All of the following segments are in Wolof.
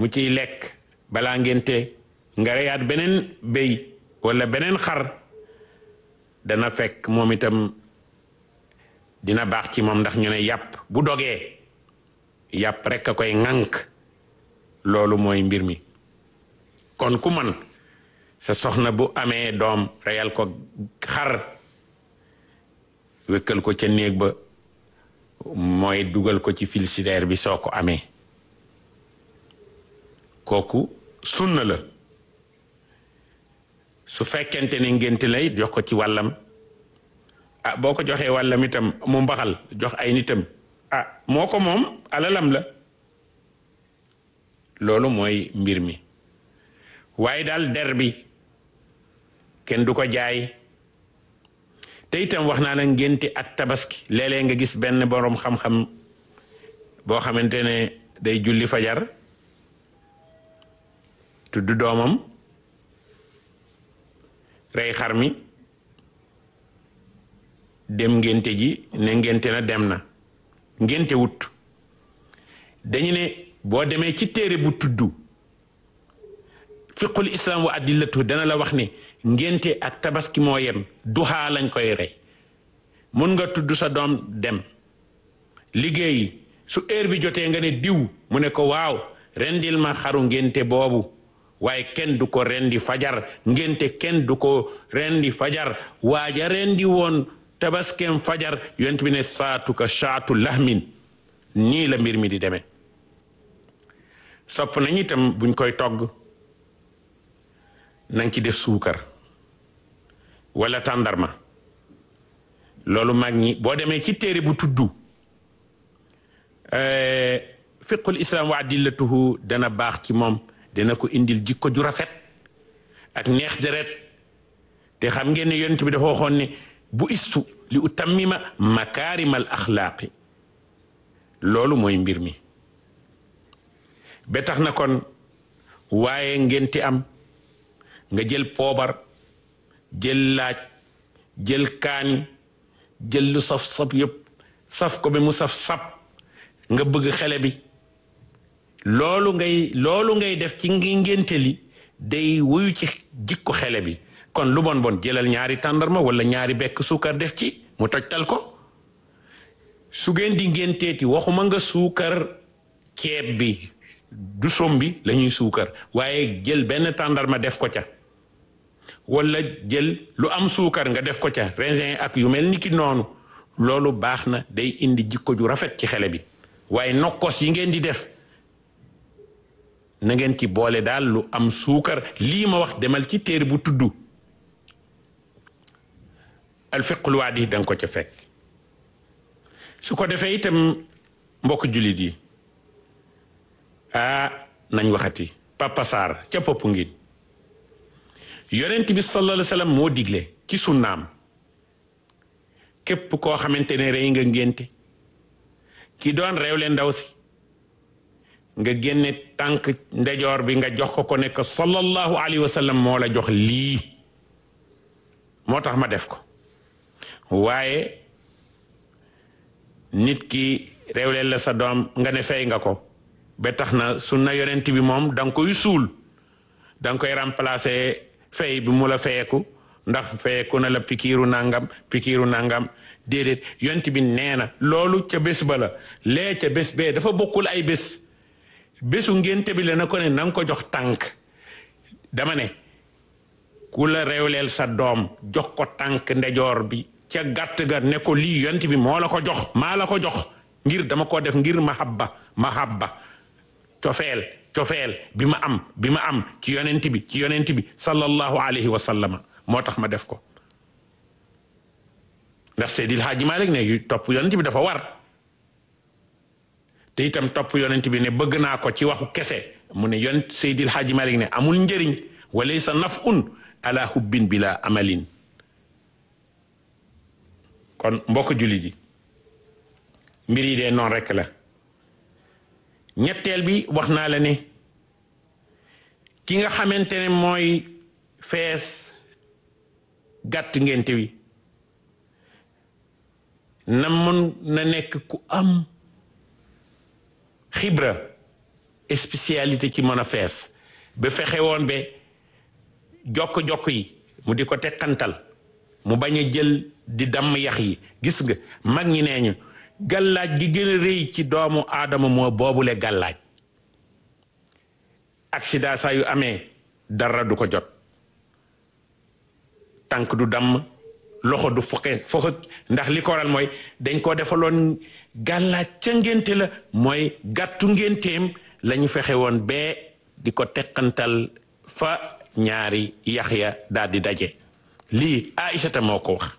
mu ciy lekk balaa ngénte nga reyaat beneen béy wala beneen xar dana fekk moom itam dina baax ci moom ndax ñu ne yàpp bu dogee yàpp rek a koy ŋànk loolu mooy mbir mi kon ku man sa soxna bu amee doom reyal ko xar wékkal ko ca néeg ba mooy dugal ko ci frigidaire bi soo ko amee kooku sunna la su fekkente ne ngénte lay jox ko ci wàllam ah boo ko joxee wàllam itam mu mbaxal jox ay nitam ah moo ko moom alalam la loolu mooy mbir mi waaye daal der bi kenn du ko jaay te itam wax naa la ngénte ak tabaski léeg-léeg nga gis benn boroom xam-xam boo xamante ne day julli fajar tudd doomam rey xar mi dem ngénte ji ne ngénte na dem na ngénte wut dañu ne boo demee ci téere bu tudd fiqul islam wa adillatu dana la wax ne ngénte ak tabaski moo yem duxaa lañ koy rey mun nga tudd sa doom dem liggéeyi su heure bi jotee nga ne diw mu ne ko waaw rendil ma xaru ngénte boobu waaye kenn du ko rendi fajar ngénte kenn du ko rendi fajar waaja rendi woon tabaskeem fajar yont bi ne saatu ka saatu lahmin nii la mbir mi di demee sopp nañ itam buñ koy togg nañ ci def suukar wala tàndarma loolu mag ñi boo demee ci téere bu tuddu fiqul islam wa adillatuhu dana baax ci moom dina ko indil jikko ju rafet ak neex deret te xam ngeen ne yonent bi dafa waxoon ne bu istu li utammima makaarimal axlaaqi loolu mooy mbir mi ba tax na kon waaye ngenti am nga jël poobar jël laaj jël kaani jël lu saf saf yëpp saf ko ba mu saf sap nga bëgg xele bi loolu ngay loolu ngay def ci ngi ngénte li day wuyu ci jikko xele bi kon lu bon bon jëlal ñaari tàndarma wala ñaari bekk suukar def ci mu tojtal ko su ngeen di ngénteeti waxuma nga suukar ceeb bi du som bi la ñuy suukar waaye jël benn tàndarma def ko ca wala jël lu am suukar nga def ko ca raisin ak yu mel ni ki noonu loolu baax na day indi jikko ju rafet ci xele bi waaye nokkos yi ngeen di def na ngeen ci boole daal lu am suukar lii ma wax demal ci téere bu tudd alfiqul waadi danga ko ca fekk su ko defee itam mbokk jullit yi ah nañ waxati Papa Sarr ca popp ngi yonent bi sallallahu alayhi wa sallam moo digle ci sunnaam képp koo xamante ne rey nga ngénte ki doon réewle ndaw si nga génne tànk ndejoor bi nga jox ko ko nekk sallallahu alayhi wa sallam moo la jox lii moo tax ma def ko waaye nit ki réewle la sa doom nga ne fay nga ko ba tax na sunna yonent bi moom da nga koy suul da nga koy remplacer fay bi mu la fayeku ndax fayeku na la pikiiru nangam pikiiru nangam déedéet yonent bi nee na loolu ca bés ba la lee ca bés bee dafa bokkul ay bés bésu ngénte bi la na ko ne na nga ko jox tànk dama ne ku la réewleel sa doom jox ko tànk ndejoor bi ca gàtt ga ne ko lii yonent bi moo la ko jox maa la ko jox ngir dama ko def ngir mahabba mahabba cofeel cofeel bi ma am bi ma am ci yonent bi ci yonent bi sallallahu alayhi wa sallama moo tax ma def ko ndax Seydil Haaji Malik ne topp yonent bi dafa war te itam topp yonent bi ne bëgg naa ko ci waxu kese mu ne yonent Seydil Haaji Malik ne amul njëriñ walaysa nafun ala hubbin bila amalin kon mbokk jullit yi mbir yi dee noonu rekk la ñetteel bi wax naa la ne ki nga xamante ne mooy fees gàtt ngénte wi na mën na nekk ku am xibra spécialité ci mën a fees ba fexe woon ba jokk-jokk yi mu di ko teqantal mu bañ a jël di damm yax yi gis nga mag ñi nee ñu gàllaaj gi gën a rëy ci doomu aadama moo boobule gàllaaj accident saa yu amee dara du ko jot tànk du damm loxo du foxe foxe ndax li ko waral mooy dañ koo defaloon gàllaaj ca ngénte la mooy gàttu ngénteem la ñu fexe woon bee di ko teqantal fa ñaari yax ya daal di daje lii Aïsata moo ko wax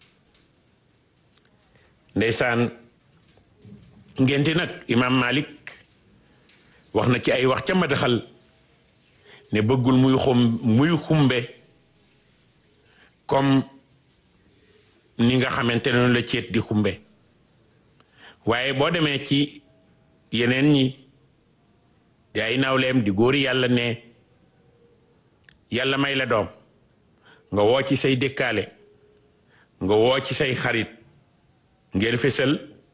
ndeysaan ngénte nag imaam Malik wax na ci ay wax ca madaxal ne bëggul muy xum muy xumbe comme ni nga xamante ne noonu la ceet di xumbe waaye boo demee ci yeneen ñi di ay nawleem di góori yàlla ne yàlla may la doom nga woo ci say dëkkaale nga woo ci say xarit ngeen fésal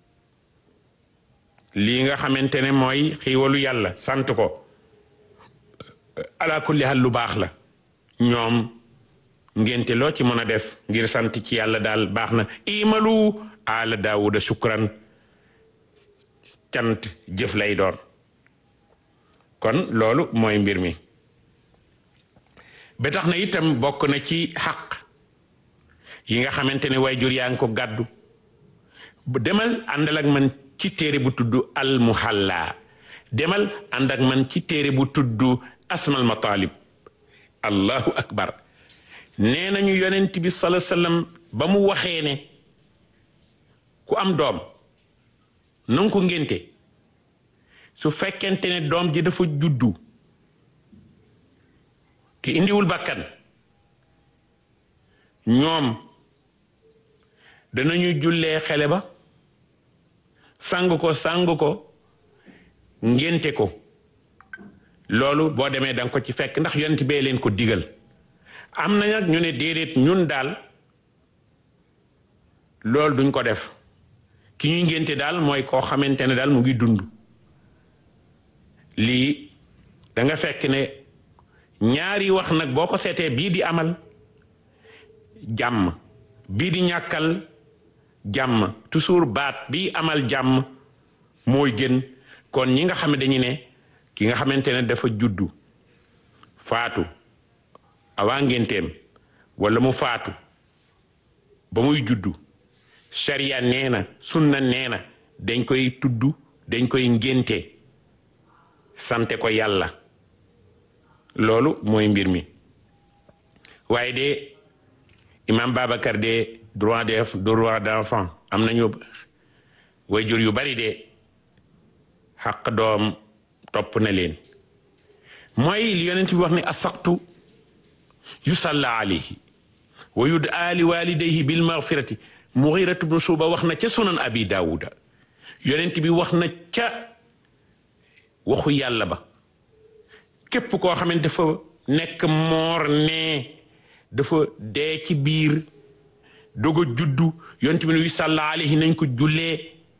lii nga xamante ne mooy xiiwalu yàlla sant ko ala kulli hal lu baax la ñoom ngénte loo ci mën a def ngir sant ci yàlla daal baax na imalu ala daawuda shukran cant jëf lay doon kon loolu mooy mbir mi ba tax na itam bokk na ci xaq yi nga xamante ne waajur yaa ngi ko gàddu demal àndal ak man ci téere bu tudd al muhalla demal ànd ak man ci téere bu tudd asmal matalib allahu akbar nee nañu yonent bi sala sallam ba mu waxee ne ku am doom nanga ko ngénte su fekkente ne doom ji dafa juddu te indiwul bakkan ñoom danañu jullee xele ba sang ko sang ko ngénte ko loolu boo demee danga ko ci fekk ndax yonent bee leen ko digal am na nag ñu ne déedéet ñun daal loolu duñ ko def ki ñuy ngénte daal mooy koo xamante ne daal mu ngi dund lii da nga fekk ne ñaari wax nag boo ko seetee bii di amal jàmm bii di ñàkkal jàmm toujours baat bii amal jàmm mooy gën kon ñi nga xam ne dañu ne ki nga xamante ne dafa juddu faatu awaa ngénteem wala mu faatu ba muy juddu sharia nee na sunna nee na dañ koy tudd dañ koy ngénte sante ko yàlla loolu mooy mbir mi waaye de imam Babacar de droit de droit d'enfant am nañu wayjur yu bari de xaq doom topp na leen mooy li yonent bi wax ne asaqtu yusalla alayhi wa yudaa li walidayhi bil maghfirati mughiratu bnu shuba wax na ca sunan abi daawuda yonent bi wax na ca waxu yàlla ba képp koo xamante dafa nekk moor ne dafa dee ci biir dogo juddu yonent bi ne yusalla alayhi nañ ko jullee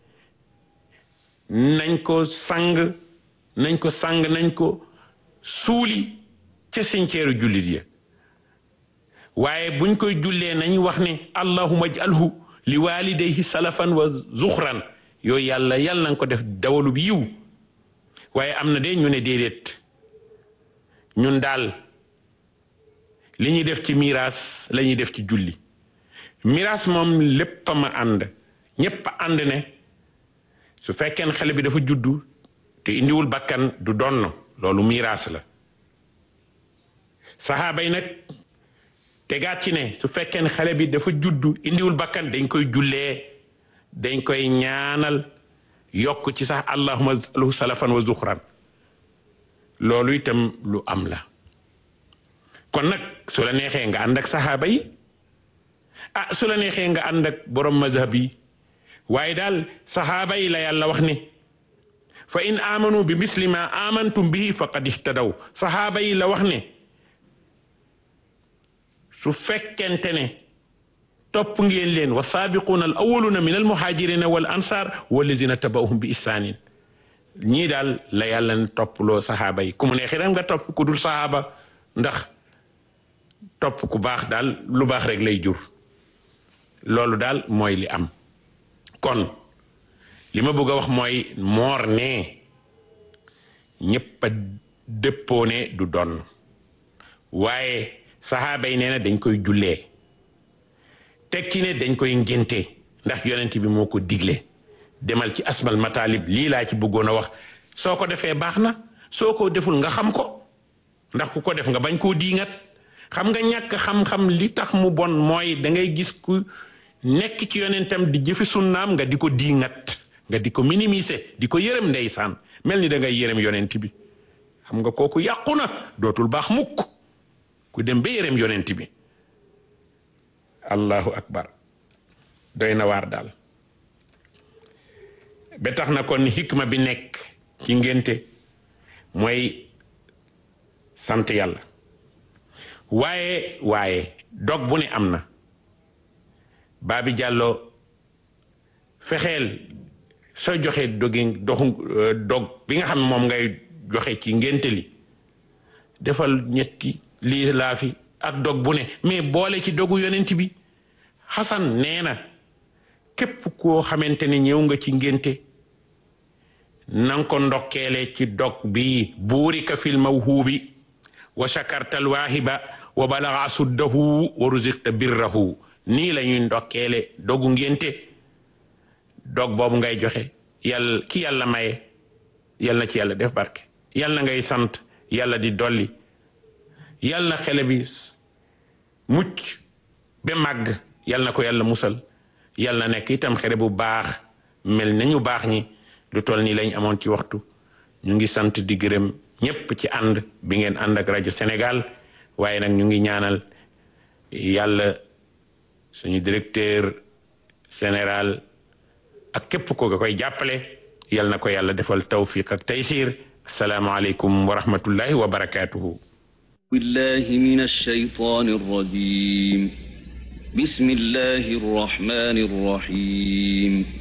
nañ ko sang nañ ko sang nañ ko suuli ca cimetière jullit ya waaye buñ koy jullee nañ wax ne allahuma ajalhu li walidayhi salafan wa zuxran yooyu yàlla yàlla nañ ko def dawalub yiw waaye am na de ñu ne déedéet ñun daal li ñuy def ci miraas la ñuy def ci julli miraas moom lépp a ma ànd ñépp a ànd ne su fekkee xale bi dafa juddu te indiwul bakkan du donn loolu miraas la saxaaba yi nag tegaat ci ne su fekkee xale bi dafa juddu indiwul bakkan dañ koy jullee dañ koy ñaanal yokk ci sax allahuma lahu salafan wa zuxran loolu itam lu am la kon nag su la neexee nga ànd ak saxaaba yi ah su la neexee nga ànd ak borom mazhab yi waaye daal saxaaba yi la yàlla wax ne fa in amanu bi misli ma amantum bihi faqad ihtadaw saxaaba yi la wax ne su fekkente ne topp ngeen leen wa saabiquuna al awaluna min al muhajirina wal ansar walladina tabauhum bi ihsanin ñii daal la yàlla na topploo saxaaba yi ku mu neexee nga topp ku dul saxaaba ndax topp ku baax daal lu baax rek lay jur loolu daal mooy li am kon li ma bëgg a wax mooy moor ne ñëpp a dëppoo ne du donn waaye saxaaba yi nee na dañ koy jullee tekki ne dañ koy ngénte ndax yonent bi moo ko digle demal ci asmal matalib lii laa ci bëggoon a wax soo ko defee baax na soo ko deful nga xam ko ndax ku ko def nga bañ koo diingat xam nga ñàkk xam-xam li tax mu bon mooy da ngay gis ku nekk ci yonentam di jëfi sunnaam nga di ko diingat nga di ko minimiser di ko yërëm ndeysaan mel ni da ngay yërëm yonent bi xam nga kooku yàqu na dootul baax mukk ku dem ba yërëm yonent bi allahu akbar doy na waar daal ba tax na kon hikma bi nekk ci ngénte mooy sant yàlla waaye waaye dog bu ne am na baabi jàlloo fexeel soo joxe dogi doxu dog bi nga xam ne moom ngay joxe ci ngénte li defal ñetti lii laa fi ak dog bu ne mais boole ci dogu yonent bi xasan nee na képp koo xamante ne ñëw nga ci ngénte nanga ko ndokkeele ci dog bi buurika fil mawhuubi wa shakartal waahiba wa balaga suddahu wa ruziqta birrahu nii la ñuy ndokkeele dogu ngénte dog boobu ngay joxe yàlla ki yàlla maye yal na ci yàlla def barke yal na ngay sant yàlla di dolli yal na xele bi mucc ba màgg yal na ko yàlla musal yal na nekk itam xele bu baax mel nañu baax ñi lu toll nii lañ amoon ci waxtu ñu ngi sant di gërëm ñépp ci ànd bi ngeen ànd ak rajo Sénégal waaye nag ñu ngi ñaanal yàlla suñu directeur général ak képp ko nga koy jàppale yal na ko yàlla defal tawfiq ak taysir asalaamaaleykum wa rahmatullahi wa barakaatuhu billahi min alshaytani arrajim bismillahi arrahmani arrahim